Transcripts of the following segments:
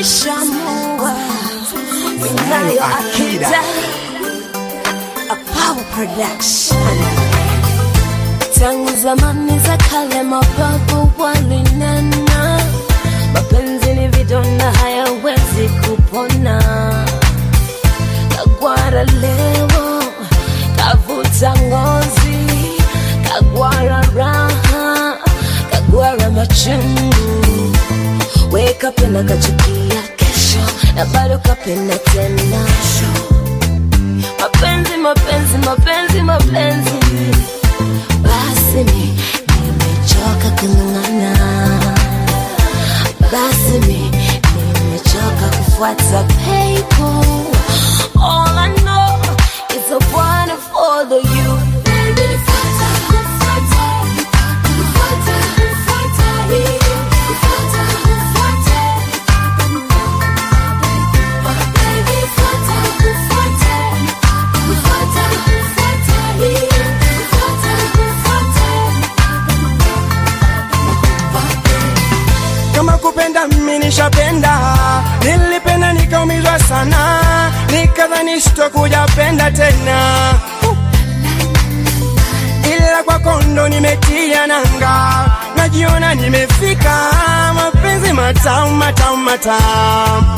nishamua ninayo akida a power production tangu zamani za kale mababu walinena mapenzi ni vidonda hayawezi kupona kagwara leo kavuta ngozi kagwara raha kagwara machungu we kapenda kachukia kesho na bado kapenda tena mapenzi mapenzi mapenzi mapenzi basi mi nimechoka kung'ang'ana basi mi nimechoka kufuata people all I know is I wanna follow you Baby, nifuata, nifuata, nifuata, nifuata, nifuata, nifuata. Baby, nifuata, nifuata, nifuata, nifuata, nifuata. kama kupenda mimi nishapenda, nilipenda nikaumizwa sana, nikadhani sitokuja penda tena, ila kwa kondo nimetia nanga, najiona nimefika, mapenzi matamu matamu matamu.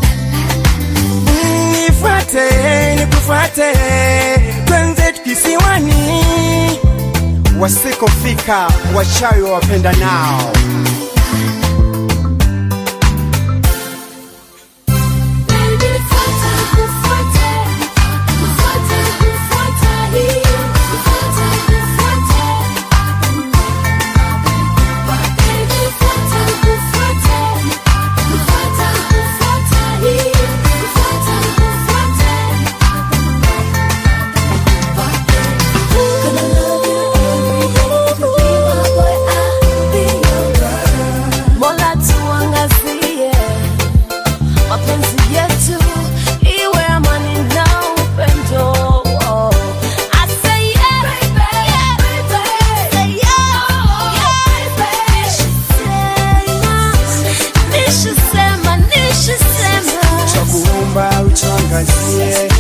Mm, Nifuate nikufuate, twenze kisiwani, wasikofika wachawi wapenda nao. Baby, nifuata, nifuata, nifuata, nifuata, nifuata, nifuata. Baby, nifuata, nifuata, nifuata, nifuata, nifuata, nifuata. Gonna love you every day. You be my boy, I'll be your girl. Mola tuangazie mapenzi yetu iwe amani na upendo. I say yeah, yeah, say yeah. Nishasema, nishasema, nishasema. Chakuomba utuangazie